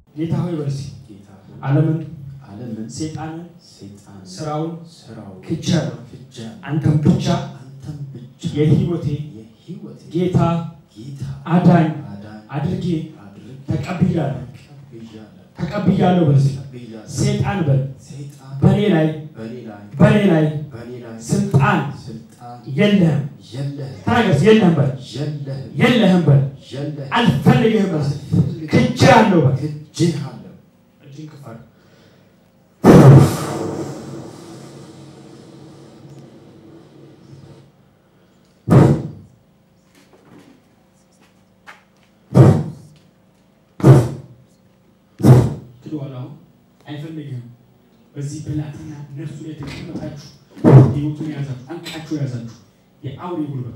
ጌታ ሆይ በል እስኪ ጌታ ሆይ ዓለምን ዓለምን ሴጣንን ሰይጣን ስራውን ስራው ክጃለሁ ፍጃ አንተም ብቻ አንተም ብቻ የህይወቴ የህይወት ጌታ ጌታ አዳኝ አዳኝ አድርጌ አድርግ ተቀብያለሁ ብያለሁ ተቀብያለሁ በል እስኪ ብያለሁ ሴጣን በል ሰይጣን በእኔ ላይ በኔ ላይ በእኔ ላይ በኔ ላይ ስልጣን ስልጣን የለህም የለህም ተናገር የለህም በል የለህም የለህም በል የለህም አልፈልግህም በል ክጃለሁ በል ክጄሃለሁ እጅን ከፍ አድርግ። ክዷል። አሁን አይፈልግህም። በዚህ ብላቴና ነፍሱ ላይ ተቀመጣችሁ ህይወቱን የያዛችሁ አንቃችሁ የያዛችሁ የአውሬ ጉልበት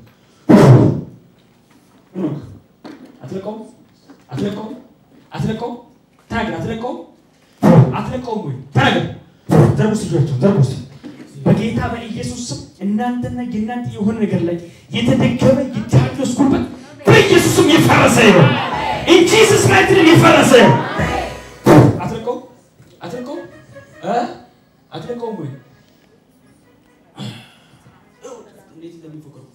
ኖክ አትለቀውም፣ አትለቀውም፣ አትለቀውም። ተናገር፣ አትለቀውም፣ አትለቀውም ወይ ተናገር። ዘርጉ እስኪ እጆቻችሁን ዘርጉ እስኪ። በጌታ በኢየሱስ ስም እናንተና የእናንተ የሆነ ነገር ላይ የተደገመ የዲያብሎስ ጉልበት በኢየሱስ ስም የፈረሰ ይሆን። ኢን ጂሰስ ማይቲ ኔም የፈረሰ ይሆን። አትለቀውም፣ አትለቀውም፣ እ አትለቀውም ወይ እንዴት እንደሚፎክሩ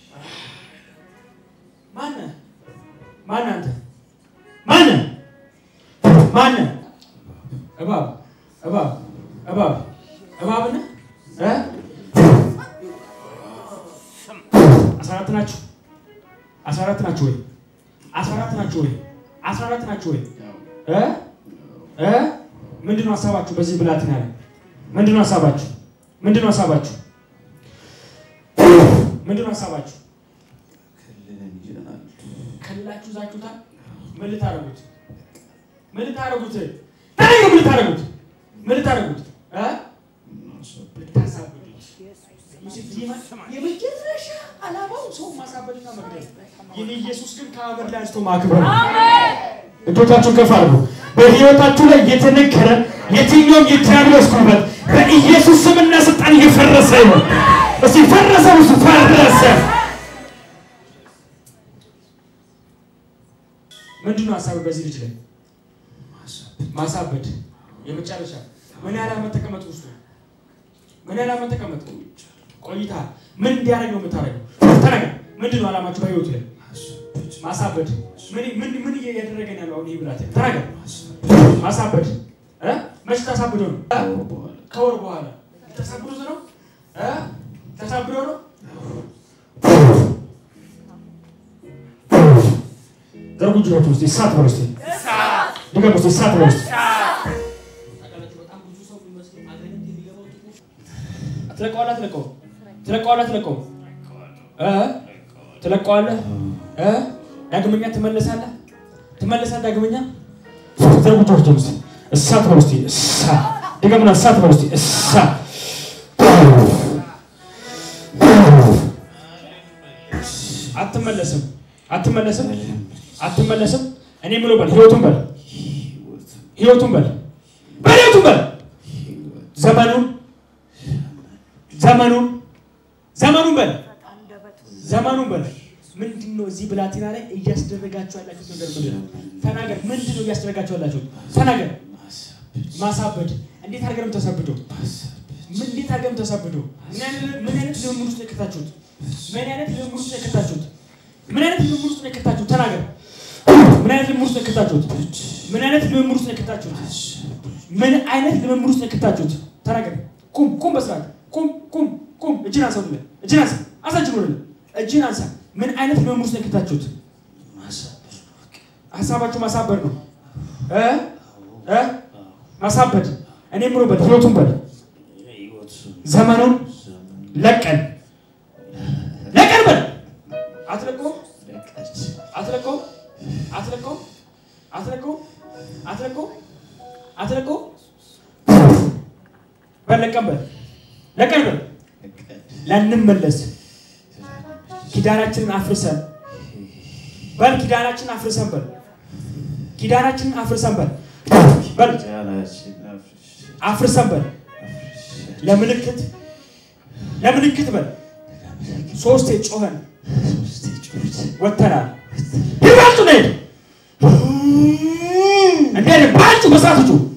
ማነህ? ማነህ አንተ? ማነህ? ማነህ? እባብ እባብ እባብ እባብ ነህ እ አስራ አራት ናችሁ አስራ አራት ናችሁ ወይ አስራ አራት ናችሁ ወይ አስራ አራት ናችሁ ወይ እ እ ምንድን ነው ሀሳባችሁ በዚህ ብላቴና ላይ ምንድን ነው ሀሳባችሁ ምንድን ነው ሀሳባችሁ ምንድን ነው ሀሳባችሁ ክልልን ይዘናል ከላችሁ ዛችሁታል። ምን ልታረጉት? ምን ልታረጉት? ተናገር። ምን ልታረጉት? ምን ልታረጉት? እ ልታሳብዱት። ዮሴፍ ዲማ የመጨረሻ ዓላማው ሰው ማሳበድና መግደል። የኔ ኢየሱስ ግን ከአመድ ላይ አንስቶ ማክበር ነው። እጆቻችሁን ከፍ አድርጉ። በሕይወታችሁ ላይ የተነገረ የትኛውም የዲያብሎስ ጉልበት በኢየሱስ ስምና ስልጣን እየፈረሰ ይሆን። እስቲ ፈረሰ፣ ውስጥ ፈረሰ። ምንድን ነው ሀሳብ በዚህ ልጅ ላይ ማሳበድ የመጨረሻ ምን ያህል ዓመት ተቀመጥ ውስጡ ምን ያህል ዓመት ተቀመጥ ቆይታ ምን እንዲያደርግ ነው የምታደርገው ተናገር ምንድን ነው ዓላማችሁ በህይወቱ ላይ ማሳበድ ምን ምን ምን እያደረገ ነው ያለው አሁን ይህ ብላቴና ተናገር ማሳበድ እ መች ታሳብደው ነው እ? ከወር በኋላ ተሳብዶት ነው እ ተሳብዶ ነው ዘርጉ እጆቻችሁን እስኪ እሳት በሉ እስኪ ድገሙ እስኪ እሳት በሉ እስኪ ትለቀዋለህ አትለቀውም? ትለቀዋለህ አትለቀውም? እ? ትለቀዋለህ እ? ዳግመኛ ትመለሳለህ ትመለሳለህ ዳግመኛ ዘርጉ እጆቻችሁን እስኪ እሳት በሉ እስኪ እሳት ድገሙና እሳት በሉ እስኪ እሳት አትመለስም አትመለስም አትመለስም እኔ የምለው በል ህይወቱን በል ህይወቱን በል በል ህይወቱን በል ዘመኑን ዘመኑን ዘመኑን በል ዘመኑን በል ምንድን ነው እዚህ ብላቴና ላይ እያስደረጋችሁ ያላችሁት ነገር ምንድን ነው ተናገር ምንድን ነው እያስደረጋችሁ ያላችሁት ተናገር ማሳበድ እንዴት አድርገህ ነው የምታሳብደው ምን እንዴት አድርገህ ነው የምታሳብደው ምን አይነት- ምን አይነት ልምምድ ውስጥ ነው የከታችሁት ምን አይነት ልምምድ ውስጥ ነው የከታችሁት ምን አይነት ልምምድ ውስጥ ነው የከታችሁት ተናገር ምን አይነት ልምምድ ውስጥ ነው የከታችሁት ምን አይነት ልምምድ ውስጥ ነው የከታችሁት ምን አይነት ልምምድ ውስጥ ነው የከታችሁት ተናገር ቁም ቁም በስርዓት ቁም ቁም ቁም እጅን አንሳ ወደ ላይ እጅን አንሳ አንሳ እጅን ወደ ላይ እጅን አንሳ ምን አይነት ልምምድ ውስጥ ነው የከታችሁት ሀሳባችሁ ማሳበድ ነው እ እ ማሳበድ እኔ ምሮ በል ህይወቱን በል ዘመኑን ለቀን ለቀን በል አትለቀውም አትለቀውም አትለቀውም አትለቀውም አትለቀውም አትለቀውም በል ለቀን በል ለቀን በል ላንመለስ ኪዳናችንን አፍርሰን በል ኪዳናችንን አፍርሰን በል ኪዳናችንን አፍርሰን በል በል አፍርሰን በል ለምልክት ለምልክት በል ሶስቴ ጮኸን ወተናል ይበልጡ ነድ እንዴት ባንቺ በስርዓት ጩ